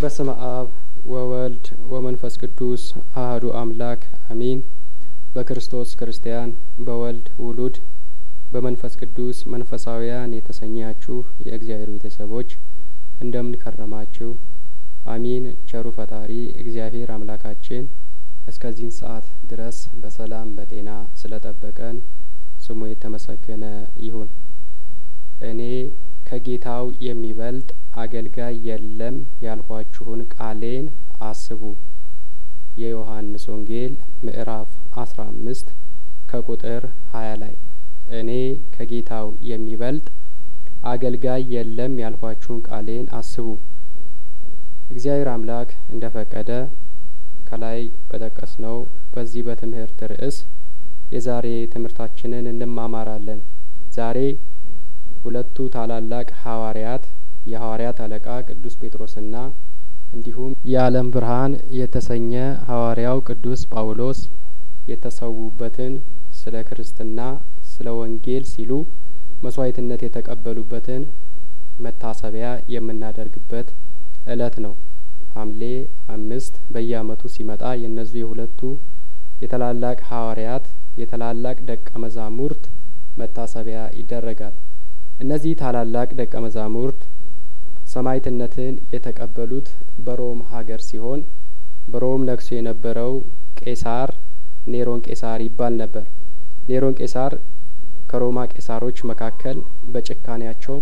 በስመ አብ ወወልድ ወመንፈስ ቅዱስ አህዱ አምላክ አሚን። በክርስቶስ ክርስቲያን በወልድ ውሉድ በመንፈስ ቅዱስ መንፈሳውያን የተሰኛችሁ የእግዚአብሔር ቤተሰቦች እንደምን ከረማችሁ? አሚን። ቸሩ ፈጣሪ እግዚአብሔር አምላካችን እስከዚህን ሰዓት ድረስ በሰላም በጤና ስለጠበቀን ስሙ የተመሰገነ ይሁን። እኔ ከጌታው የሚበልጥ አገልጋይ የለም ያልኋችሁን ቃሌን አስቡ። የዮሐንስ ወንጌል ምዕራፍ አስራ አምስት ከቁጥር ሀያ ላይ እኔ ከጌታው የሚበልጥ አገልጋይ የለም ያልኋችሁን ቃሌን አስቡ። እግዚአብሔር አምላክ እንደ ፈቀደ ከላይ በጠቀስነው በዚህ በትምህርት ርዕስ የዛሬ ትምህርታችንን እንማማራለን። ዛሬ ሁለቱ ታላላቅ ሐዋርያት የሐዋርያት አለቃ ቅዱስ ጴጥሮስና እንዲሁም የዓለም ብርሃን የተሰኘ ሐዋርያው ቅዱስ ጳውሎስ የተሰዉበትን ስለ ክርስትና ስለ ወንጌል ሲሉ መስዋዕትነት የተቀበሉበትን መታሰቢያ የምናደርግበት እለት ነው። ሐምሌ አምስት በየዓመቱ ሲመጣ የእነዚህ የሁለቱ የታላላቅ ሐዋርያት የታላላቅ ደቀ መዛሙርት መታሰቢያ ይደረጋል። እነዚህ ታላላቅ ደቀ መዛሙርት ሰማዕትነትን የተቀበሉት በሮም ሀገር ሲሆን በሮም ነግሶ የነበረው ቄሳር ኔሮን ቄሳር ይባል ነበር። ኔሮን ቄሳር ከሮማ ቄሳሮች መካከል በጭካኔያቸው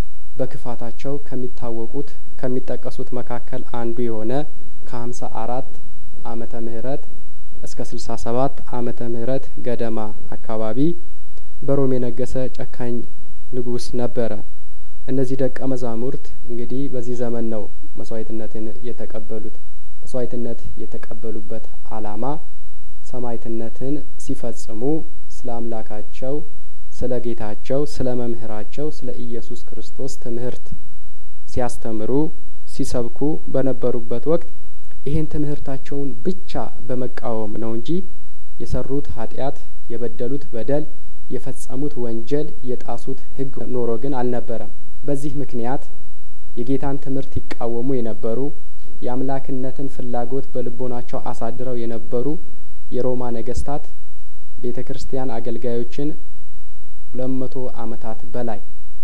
በክፋታቸው ከሚታወቁት ከሚጠቀሱት መካከል አንዱ የሆነ ከሀምሳ አራት አመተ ምህረት እስከ ስልሳ ሰባት አመተ ምህረት ገደማ አካባቢ በሮም የነገሰ ጨካኝ ንጉስ ነበረ። እነዚህ ደቀ መዛሙርት እንግዲህ በዚህ ዘመን ነው መስዋዕትነትን የተቀበሉት። መስዋዕትነት የተቀበሉበት አላማ ሰማዕትነትን ሲፈጽሙ ስለ አምላካቸው፣ ስለ ጌታቸው፣ ስለ መምህራቸው ስለ ኢየሱስ ክርስቶስ ትምህርት ሲያስተምሩ ሲሰብኩ በነበሩበት ወቅት ይህን ትምህርታቸውን ብቻ በመቃወም ነው እንጂ የሰሩት ኃጢአት፣ የበደሉት በደል፣ የፈጸሙት ወንጀል፣ የጣሱት ሕግ ኖሮ ግን አልነበረም። በዚህ ምክንያት የጌታን ትምህርት ይቃወሙ የነበሩ የአምላክነትን ፍላጎት በልቦናቸው አሳድረው የነበሩ የሮማ ነገስታት ቤተ ክርስቲያን አገልጋዮችን ሁለት መቶ አመታት በላይ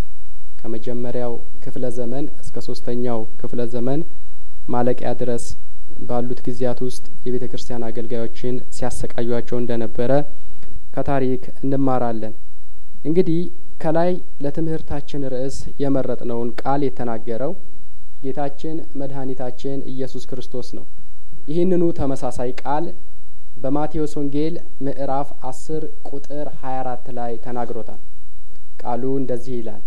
ከመጀመሪያው ክፍለ ዘመን እስከ ሶስተኛው ክፍለ ዘመን ማለቂያ ድረስ ባሉት ጊዜያት ውስጥ የቤተ ክርስቲያን አገልጋዮችን ሲያሰቃዩቸው እንደነበረ ከታሪክ እንማራለን። እንግዲህ ከላይ ለትምህርታችን ርዕስ የመረጥነውን ቃል የተናገረው ጌታችን መድኃኒታችን ኢየሱስ ክርስቶስ ነው። ይህንኑ ተመሳሳይ ቃል በማቴዎስ ወንጌል ምዕራፍ አስር ቁጥር ሀያ አራት ላይ ተናግሮታል። ቃሉ እንደዚህ ይላል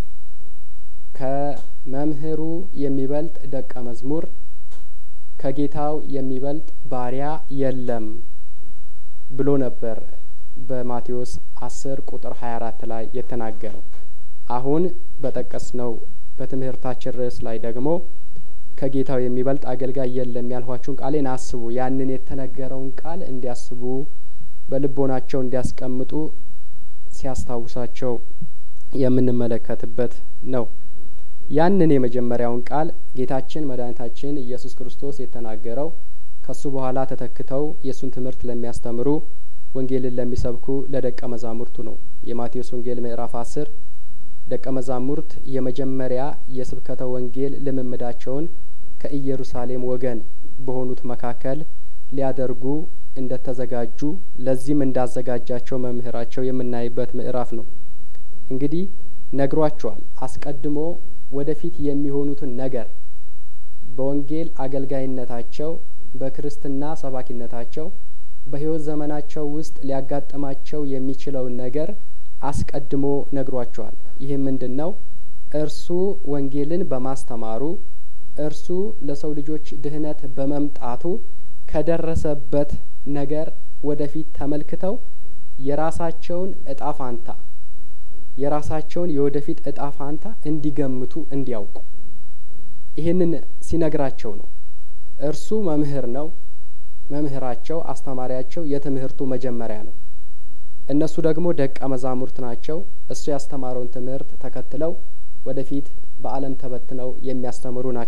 ከመምህሩ የሚበልጥ ደቀ መዝሙር ከጌታው የሚበልጥ ባሪያ የለም ብሎ ነበር በማቴዎስ አስር ቁጥር ሀያ አራት ላይ የተናገረው። አሁን በጠቀስነው በትምህርታችን ርዕስ ላይ ደግሞ ከጌታው የሚበልጥ አገልጋይ የለም ያልኋችሁን ቃሌን አስቡ። ያንን የተነገረውን ቃል እንዲያስቡ በልቦናቸው እንዲያስቀምጡ ሲያስታውሳቸው የምንመለከትበት ነው። ያንን የመጀመሪያውን ቃል ጌታችን መድኃኒታችን ኢየሱስ ክርስቶስ የተናገረው ከሱ በኋላ ተተክተው የእሱን ትምህርት ለሚያስተምሩ ወንጌልን ለሚሰብኩ ለደቀ መዛሙርቱ ነው። የማቴዎስ ወንጌል ምዕራፍ አስር ደቀ መዛሙርት የመጀመሪያ የስብከተ ወንጌል ልምምዳቸውን ከኢየሩሳሌም ወገን በሆኑት መካከል ሊያደርጉ እንደተዘጋጁ ለዚህም እንዳዘጋጃቸው መምህራቸው የምናይበት ምዕራፍ ነው። እንግዲህ ነግሯቸዋል። አስቀድሞ ወደፊት የሚሆኑትን ነገር በወንጌል አገልጋይነታቸው፣ በክርስትና ሰባኪነታቸው፣ በሕይወት ዘመናቸው ውስጥ ሊያጋጥማቸው የሚችለውን ነገር አስቀድሞ ነግሯቸዋል። ይህ ምንድን ነው? እርሱ ወንጌልን በማስተማሩ እርሱ ለሰው ልጆች ድህነት በመምጣቱ ከደረሰበት ነገር ወደፊት ተመልክተው የራሳቸውን እጣ ፋንታ የራሳቸውን የወደፊት እጣ ፋንታ እንዲገምቱ እንዲያውቁ ይህንን ሲነግራቸው ነው። እርሱ መምህር ነው። መምህራቸው፣ አስተማሪያቸው የትምህርቱ መጀመሪያ ነው። እነሱ ደግሞ ደቀ መዛሙርት ናቸው። እሱ ያስተማረውን ትምህርት ተከትለው ወደፊት በዓለም ተበትነው የሚያስተምሩ ናቸው።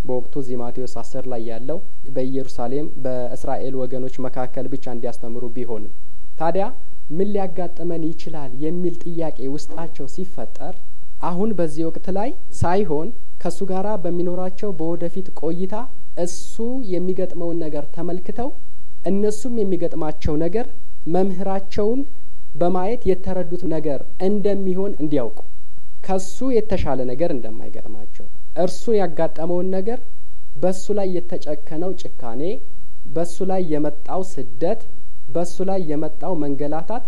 በወቅቱ እዚህ ማቴዎስ አስር ላይ ያለው በኢየሩሳሌም በእስራኤል ወገኖች መካከል ብቻ እንዲያስተምሩ ቢሆንም ታዲያ ምን ሊያጋጥመን ይችላል የሚል ጥያቄ ውስጣቸው ሲፈጠር አሁን በዚህ ወቅት ላይ ሳይሆን ከእሱ ጋራ በሚኖራቸው በወደፊት ቆይታ እሱ የሚገጥመውን ነገር ተመልክተው እነሱም የሚገጥማቸው ነገር መምህራቸውን በማየት የተረዱት ነገር እንደሚሆን እንዲያውቁ ከሱ የተሻለ ነገር እንደማይገጥማቸው እርሱን ያጋጠመውን ነገር በሱ ላይ የተጨከነው ጭካኔ፣ በሱ ላይ የመጣው ስደት፣ በሱ ላይ የመጣው መንገላታት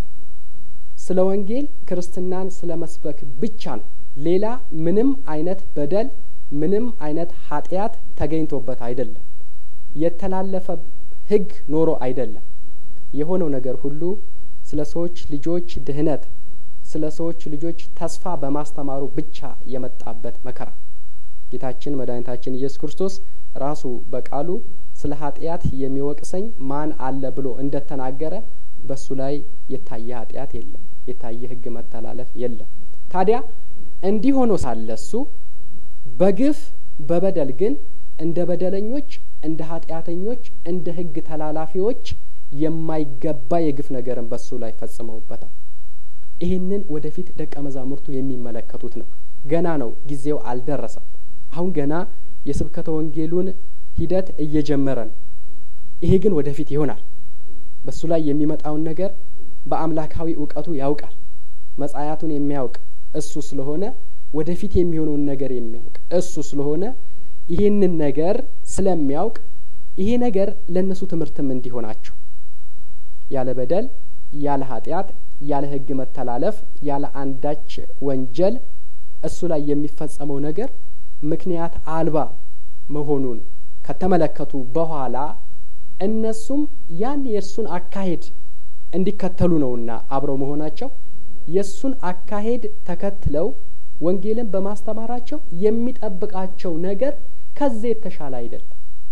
ስለ ወንጌል ክርስትናን ስለ መስበክ ብቻ ነው። ሌላ ምንም አይነት በደል ምንም አይነት ኃጢአት ተገኝቶበት አይደለም። የተላለፈ ሕግ ኖሮ አይደለም። የሆነው ነገር ሁሉ ስለ ሰዎች ልጆች ድህነት፣ ስለ ሰዎች ልጆች ተስፋ በማስተማሩ ብቻ የመጣበት መከራ ጌታችን መድኃኒታችን ኢየሱስ ክርስቶስ ራሱ በቃሉ ስለ ኃጢአት የሚወቅሰኝ ማን አለ ብሎ እንደተናገረ በሱ ላይ የታየ ኃጢአት የለም፣ የታየ ሕግ መተላለፍ የለም። ታዲያ እንዲህ ሆኖ ሳለ እሱ በግፍ በበደል ግን እንደ በደለኞች እንደ ኃጢአተኞች እንደ ሕግ ተላላፊዎች የማይገባ የግፍ ነገርን በሱ ላይ ፈጽመውበታል። ይህንን ወደፊት ደቀ መዛሙርቱ የሚመለከቱት ነው። ገና ነው፣ ጊዜው አልደረሰም። አሁን ገና የስብከተ ወንጌሉን ሂደት እየጀመረ ነው። ይሄ ግን ወደፊት ይሆናል። በሱ ላይ የሚመጣውን ነገር በአምላካዊ እውቀቱ ያውቃል። መጻያቱን የሚያውቅ እሱ ስለሆነ ወደፊት የሚሆነውን ነገር የሚያውቅ እሱ ስለሆነ ይህንን ነገር ስለሚያውቅ ይሄ ነገር ለእነሱ ትምህርትም እንዲሆናቸው ያለ በደል ያለ ኃጢአት ያለ ሕግ መተላለፍ ያለ አንዳች ወንጀል እሱ ላይ የሚፈጸመው ነገር ምክንያት አልባ መሆኑን ከተመለከቱ በኋላ እነሱም ያን የእርሱን አካሄድ እንዲከተሉ ነውና አብረው መሆናቸው የእሱን አካሄድ ተከትለው ወንጌልን በማስተማራቸው የሚጠብቃቸው ነገር ከዚህ የተሻለ አይደለም።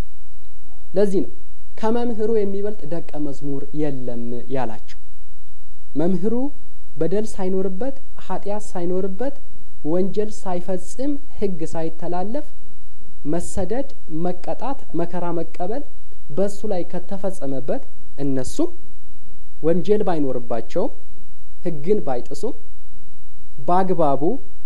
ለዚህ ነው ከመምህሩ የሚበልጥ ደቀ መዝሙር የለም ያላቸው። መምህሩ በደል ሳይኖርበት ኃጢአት ሳይኖርበት ወንጀል ሳይፈጽም ሕግ ሳይተላለፍ መሰደድ፣ መቀጣት፣ መከራ መቀበል በሱ ላይ ከተፈጸመበት እነሱ ወንጀል ባይኖርባቸውም ሕግን ባይጥሱም በአግባቡ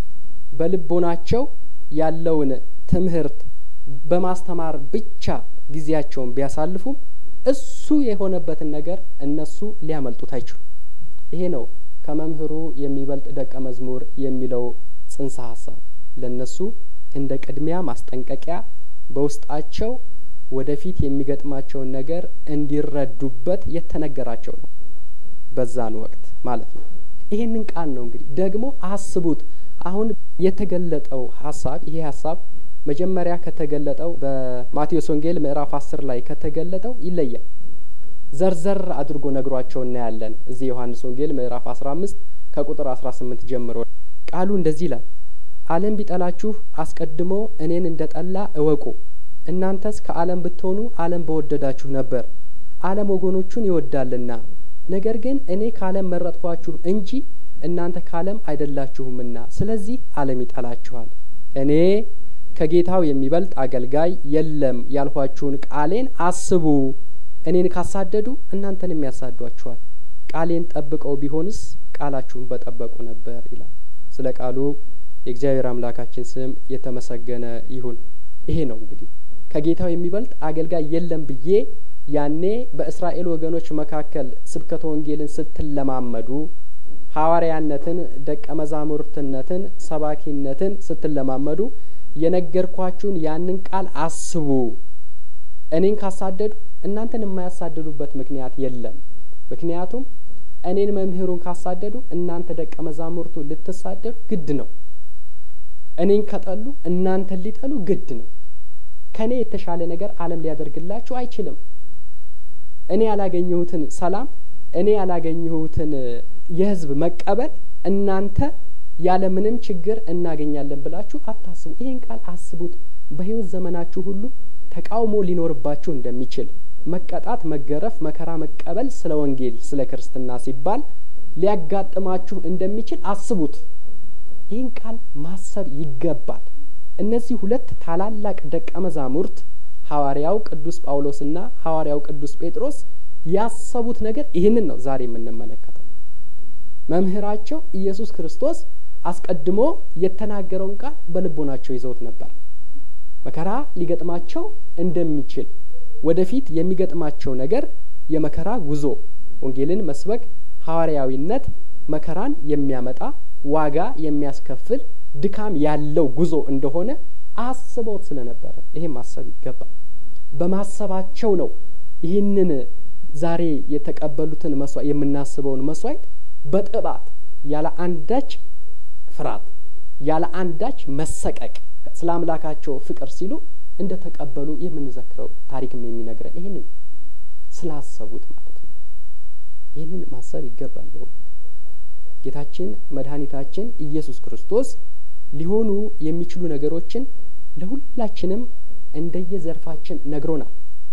በልቦናቸው ያለውን ትምህርት በማስተማር ብቻ ጊዜያቸውን ቢያሳልፉም እሱ የሆነበትን ነገር እነሱ ሊያመልጡት አይችሉም። ይሄ ነው ከመምህሩ የሚበልጥ ደቀ መዝሙር የሚለው ጽንሰ ሀሳብ ለእነሱ እንደ ቅድሚያ ማስጠንቀቂያ በውስጣቸው ወደፊት የሚገጥማቸውን ነገር እንዲረዱበት የተነገራቸው ነው። በዛን ወቅት ማለት ነው። ይሄንን ቃል ነው እንግዲህ ደግሞ አስቡት። አሁን የተገለጠው ሀሳብ ይሄ ሀሳብ መጀመሪያ ከተገለጠው በማቴዎስ ወንጌል ምዕራፍ አስር ላይ ከተገለጠው ይለያል። ዘርዘር አድርጎ ነግሯቸው እናያለን። እዚህ ዮሐንስ ወንጌል ምዕራፍ አስራ አምስት ከቁጥር አስራ ስምንት ጀምሮ ቃሉ እንደዚህ ይላል። ዓለም ቢጠላችሁ አስቀድሞ እኔን እንደ ጠላ እወቁ። እናንተስ ከዓለም ብትሆኑ ዓለም በወደዳችሁ ነበር። ዓለም ወገኖቹን ይወዳልና፣ ነገር ግን እኔ ከዓለም መረጥኳችሁ እንጂ እናንተ ከዓለም አይደላችሁምና፣ ስለዚህ ዓለም ይጠላችኋል። እኔ ከጌታው የሚበልጥ አገልጋይ የለም ያልኋችሁን ቃሌን አስቡ። እኔን ካሳደዱ እናንተንም ያሳዷችኋል። ቃሌን ጠብቀው ቢሆንስ ቃላችሁን በጠበቁ ነበር ይላል። ስለ ቃሉ የእግዚአብሔር አምላካችን ስም የተመሰገነ ይሁን። ይሄ ነው እንግዲህ ከጌታው የሚበልጥ አገልጋይ የለም ብዬ ያኔ በእስራኤል ወገኖች መካከል ስብከተ ወንጌልን ስትለማመዱ ሐዋርያነትን፣ ደቀ መዛሙርትነትን፣ ሰባኪነትን ስትለማመዱ የነገርኳችሁን ያንን ቃል አስቡ። እኔን ካሳደዱ እናንተን የማያሳድዱበት ምክንያት የለም። ምክንያቱም እኔን መምህሩን ካሳደዱ እናንተ ደቀ መዛሙርቱ ልትሳደዱ ግድ ነው። እኔን ከጠሉ እናንተን ሊጠሉ ግድ ነው። ከእኔ የተሻለ ነገር ዓለም ሊያደርግላችሁ አይችልም። እኔ ያላገኘሁትን ሰላም፣ እኔ ያላገኘሁትን የሕዝብ መቀበል እናንተ ያለምንም ችግር እናገኛለን ብላችሁ አታስቡ። ይህን ቃል አስቡት። በሕይወት ዘመናችሁ ሁሉ ተቃውሞ ሊኖርባችሁ እንደሚችል መቀጣት፣ መገረፍ፣ መከራ መቀበል ስለ ወንጌል ስለ ክርስትና ሲባል ሊያጋጥማችሁ እንደሚችል አስቡት። ይህን ቃል ማሰብ ይገባል። እነዚህ ሁለት ታላላቅ ደቀ መዛሙርት ሐዋርያው ቅዱስ ጳውሎስና ሐዋርያው ቅዱስ ጴጥሮስ ያሰቡት ነገር ይህንን ነው ዛሬ የምንመለከተው። መምህራቸው ኢየሱስ ክርስቶስ አስቀድሞ የተናገረውን ቃል በልቦናቸው ይዘውት ነበር። መከራ ሊገጥማቸው እንደሚችል ወደፊት የሚገጥማቸው ነገር የመከራ ጉዞ፣ ወንጌልን መስበክ፣ ሐዋርያዊነት መከራን የሚያመጣ ዋጋ የሚያስከፍል ድካም ያለው ጉዞ እንደሆነ አስበውት ስለነበረ ይሄ ማሰብ ይገባል። በማሰባቸው ነው ይህንን ዛሬ የተቀበሉትን መስዋዕት የምናስበውን መስዋዕት በጥባት ያለ አንዳች ፍርሃት ያለ አንዳች መሰቀቅ ስለ አምላካቸው ፍቅር ሲሉ እንደ ተቀበሉ የምንዘክረው ታሪክም የሚነግረን ይህንን ስላሰቡት ማለት ነው። ይህንን ማሰብ ይገባል። ጌታችን መድኃኒታችን ኢየሱስ ክርስቶስ ሊሆኑ የሚችሉ ነገሮችን ለሁላችንም እንደየዘርፋችን ነግሮናል።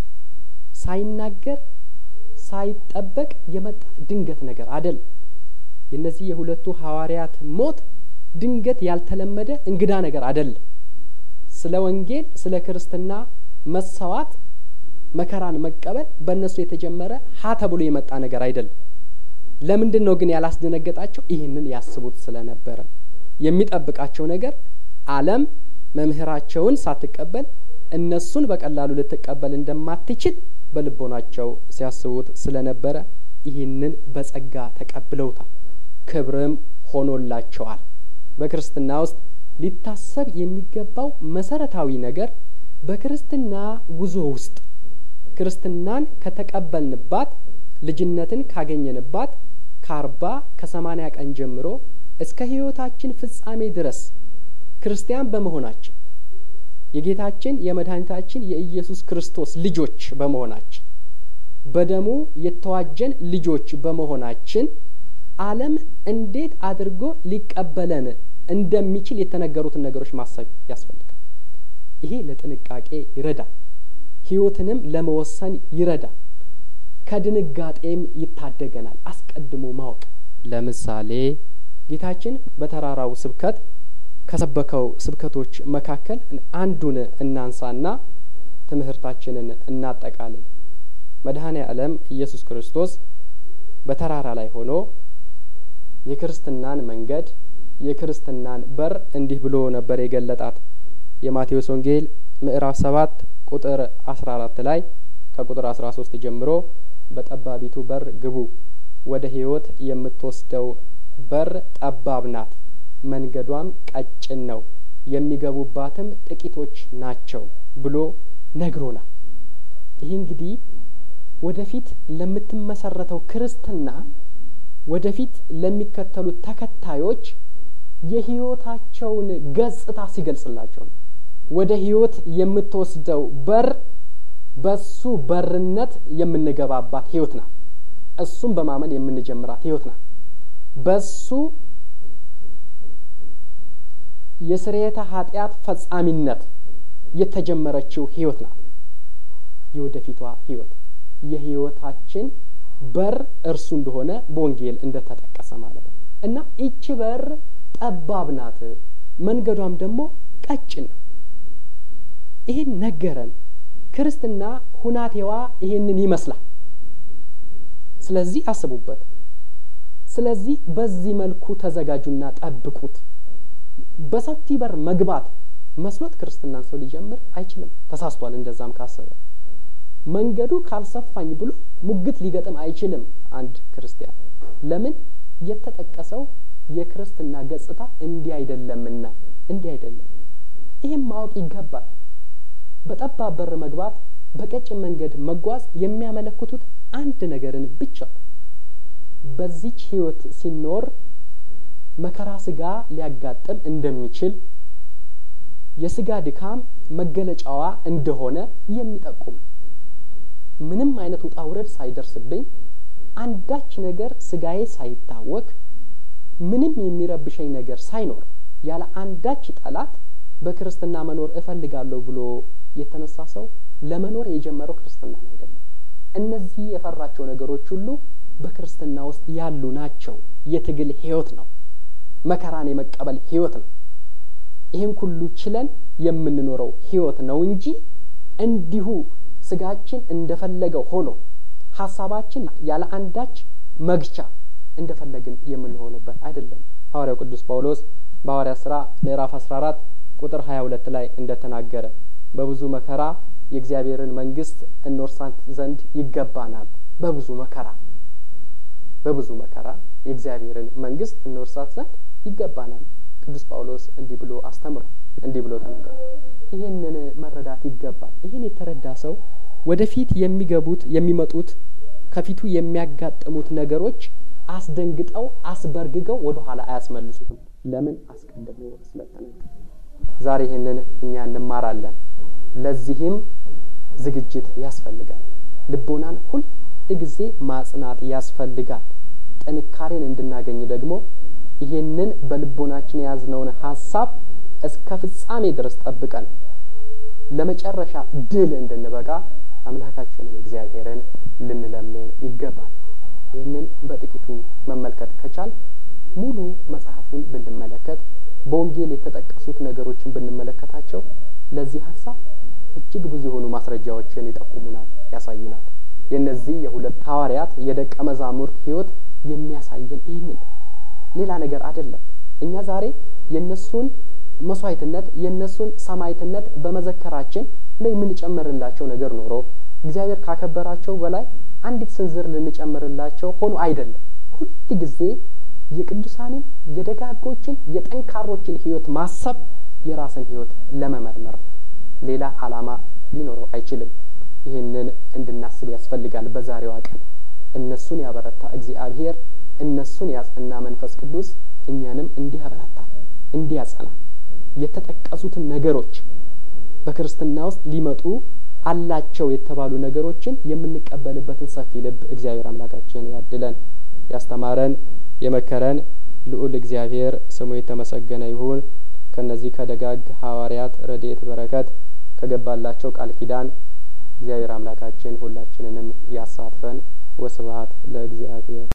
ሳይናገር ሳይጠበቅ የመጣ ድንገት ነገር አደል። የእነዚህ የሁለቱ ሐዋርያት ሞት ድንገት ያልተለመደ እንግዳ ነገር አደለም። ስለ ወንጌል ስለ ክርስትና መሰዋት መከራን መቀበል በእነሱ የተጀመረ ሀ ተብሎ የመጣ ነገር አይደለም። ለምንድን ነው ግን ያላስደነገጣቸው? ይህንን ያስቡት ስለነበረ የሚጠብቃቸው ነገር ዓለም መምህራቸውን ሳትቀበል እነሱን በቀላሉ ልትቀበል እንደማትችል በልቦናቸው ሲያስቡት ስለነበረ ይህንን በጸጋ ተቀብለውታል። ክብርም ሆኖላቸዋል። በክርስትና ውስጥ ሊታሰብ የሚገባው መሰረታዊ ነገር በክርስትና ጉዞ ውስጥ ክርስትናን ከተቀበልንባት ልጅነትን ካገኘንባት ከአርባ ከሰማኒያ ቀን ጀምሮ እስከ ሕይወታችን ፍጻሜ ድረስ ክርስቲያን በመሆናችን የጌታችን የመድኃኒታችን የኢየሱስ ክርስቶስ ልጆች በመሆናችን በደሙ የተዋጀን ልጆች በመሆናችን ዓለም እንዴት አድርጎ ሊቀበለን እንደሚችል የተነገሩትን ነገሮች ማሰብ ያስፈልጋል። ይሄ ለጥንቃቄ ይረዳል። ሕይወትንም ለመወሰን ይረዳል። ከድንጋጤም ይታደገናል። አስቀድሞ ማወቅ ለምሳሌ ጌታችን በተራራው ስብከት ከሰበከው ስብከቶች መካከል አንዱን እናንሳና ትምህርታችንን እናጠቃልል። መድኃኔ ዓለም ኢየሱስ ክርስቶስ በተራራ ላይ ሆኖ የክርስትናን መንገድ የክርስትናን በር እንዲህ ብሎ ነበር የገለጣት። የማቴዎስ ወንጌል ምዕራፍ ሰባት ቁጥር አስራ አራት ላይ ከቁጥር አስራ ሶስት ጀምሮ በጠባቢቱ በር ግቡ፣ ወደ ሕይወት የምትወስደው በር ጠባብ ናት፣ መንገዷም ቀጭን ነው፣ የሚገቡባትም ጥቂቶች ናቸው ብሎ ነግሮናል። ይህ እንግዲህ ወደፊት ለምትመሰረተው ክርስትና ወደፊት ለሚከተሉት ተከታዮች የሕይወታቸውን ገጽታ ሲገልጽላቸው ነው። ወደ ሕይወት የምትወስደው በር በሱ በርነት የምንገባባት ሕይወት ናት። እሱም በማመን የምንጀምራት ሕይወት ናት። በሱ የስርየተ ኃጢአት ፈጻሚነት የተጀመረችው ሕይወት ናት። የወደፊቷ ሕይወት የሕይወታችን በር እርሱ እንደሆነ በወንጌል እንደተጠቀሰ ማለት ነው እና ይቺ በር ጠባብ ናት፣ መንገዷም ደግሞ ቀጭን ነው። ይህን ነገረን። ክርስትና ሁናቴዋ ይሄንን ይመስላል። ስለዚህ አስቡበት። ስለዚህ በዚህ መልኩ ተዘጋጁና ጠብቁት። በሰፊ በር መግባት መስሎት ክርስትናን ሰው ሊጀምር አይችልም። ተሳስቷል። እንደዛም ካሰበ መንገዱ ካልሰፋኝ ብሎ ሙግት ሊገጥም አይችልም። አንድ ክርስቲያን ለምን የተጠቀሰው የክርስትና ገጽታ እንዲህ አይደለምና እንዲህ አይደለም። ይህም ማወቅ ይገባል። በጠባብ በር መግባት፣ በቀጭን መንገድ መጓዝ የሚያመለክቱት አንድ ነገርን ብቻ በዚች ሕይወት ሲኖር መከራ ስጋ ሊያጋጥም እንደሚችል የስጋ ድካም መገለጫዋ እንደሆነ የሚጠቁም ምንም አይነት ውጣ ውረድ ሳይደርስብኝ አንዳች ነገር ስጋዬ ሳይታወክ ምንም የሚረብሸኝ ነገር ሳይኖር ያለ አንዳች ጠላት በክርስትና መኖር እፈልጋለሁ ብሎ የተነሳ ሰው ለመኖር የጀመረው ክርስትናን አይደለም። እነዚህ የፈራቸው ነገሮች ሁሉ በክርስትና ውስጥ ያሉ ናቸው። የትግል ህይወት ነው። መከራን የመቀበል ህይወት ነው። ይህን ሁሉ ችለን የምንኖረው ህይወት ነው እንጂ እንዲሁ ስጋችን እንደፈለገው ሆኖ ሀሳባችን ያለ አንዳች መግቻ እንደፈለግን የምንሆንበት አይደለም። ሐዋርያው ቅዱስ ጳውሎስ በሐዋርያ ስራ ምዕራፍ አስራ አራት ቁጥር ሀያ ሁለት ላይ እንደተናገረ በብዙ መከራ የእግዚአብሔርን መንግስት እንወርሳት ዘንድ ይገባናል። በብዙ መከራ በብዙ መከራ የእግዚአብሔርን መንግስት እንወርሳት ዘንድ ይገባናል። ቅዱስ ጳውሎስ እንዲህ ብሎ አስተምሯል። እንዲህ ብሎ ተናግሯል። ይህንን መረዳት ይገባል። ይህን የተረዳ ሰው ወደፊት የሚገቡት የሚመጡት ከፊቱ የሚያጋጥሙት ነገሮች አስደንግጠው አስበርግገው ወደ ኋላ አያስመልሱትም። ለምን? አስቀድሞ ስለተነገረ። ዛሬ ይህንን እኛ እንማራለን። ለዚህም ዝግጅት ያስፈልጋል። ልቦናን ሁል ጊዜ ማጽናት ያስፈልጋል። ጥንካሬን እንድናገኝ ደግሞ ይህንን በልቦናችን የያዝነውን ሀሳብ እስከ ፍጻሜ ድረስ ጠብቀን ለመጨረሻ ድል እንድንበቃ አምላካችንን እግዚአብሔርን ልንለምን ይገባል። ይህንን በጥቂቱ መመልከት ከቻል ሙሉ መጽሐፉን ብንመለከት በወንጌል የተጠቀሱት ነገሮችን ብንመለከታቸው ለዚህ ሀሳብ እጅግ ብዙ የሆኑ ማስረጃዎችን ይጠቁሙናል፣ ያሳዩናል። የእነዚህ የሁለት ሐዋርያት የደቀ መዛሙርት ሕይወት የሚያሳየን ይህንን ሌላ ነገር አይደለም። እኛ ዛሬ የእነሱን መስዋዕትነት የእነሱን ሰማዕትነት በመዘከራችን ላይ የምንጨምርላቸው ነገር ኖሮ እግዚአብሔር ካከበራቸው በላይ አንዲት ስንዝር ልንጨምርላቸው ሆኖ አይደለም። ሁል ጊዜ የቅዱሳንን የደጋጎችን የጠንካሮችን ሕይወት ማሰብ የራስን ሕይወት ለመመርመር ነው። ሌላ ዓላማ ሊኖረው አይችልም። ይህንን እንድናስብ ያስፈልጋል። በዛሬዋ ቀን እነሱን ያበረታ እግዚአብሔር እነሱን ያጸና መንፈስ ቅዱስ እኛንም እንዲያበረታ እንዲያጸና የተጠቀሱትን ነገሮች በክርስትና ውስጥ ሊመጡ አላቸው የተባሉ ነገሮችን የምንቀበልበትን ሰፊ ልብ እግዚአብሔር አምላካችን ያድለን። ያስተማረን የመከረን ልዑል እግዚአብሔር ስሙ የተመሰገነ ይሁን። ከነዚህ ከደጋግ ሐዋርያት ረድኤት በረከት ከገባላቸው ቃል ኪዳን እግዚአብሔር አምላካችን ሁላችንንም ያሳትፈን። ወስብሐት ለእግዚአብሔር።